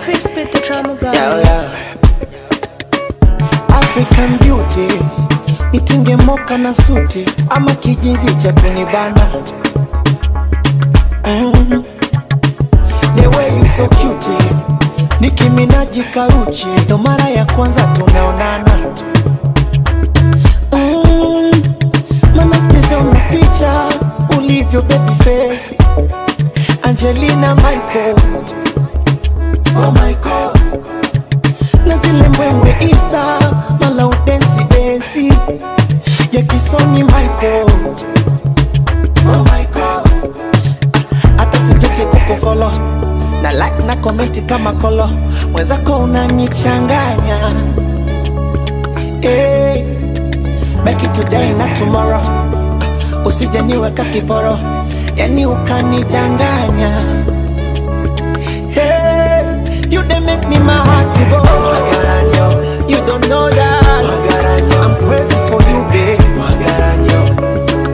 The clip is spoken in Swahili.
Chris with the drama boy. Yeah, yeah. African beauty nitinge moka na suti ama kijinzi cha kunibana mm. The way you so cute nikiminaji karuchi ndo mara ya kwanza tumeonana mm. Manacheza una picha ulivyo baby face Angelina Michael Oh my God na zile mbwembwe Insta mala udensi densi ya kisoni Michael Oh my God Ah, hata sijete kukufolo na like na komenti kama kolo mwenzako unanichanganya hey, make it today na tomorrow Ah, usije niweka kiporo yani ukanidanganya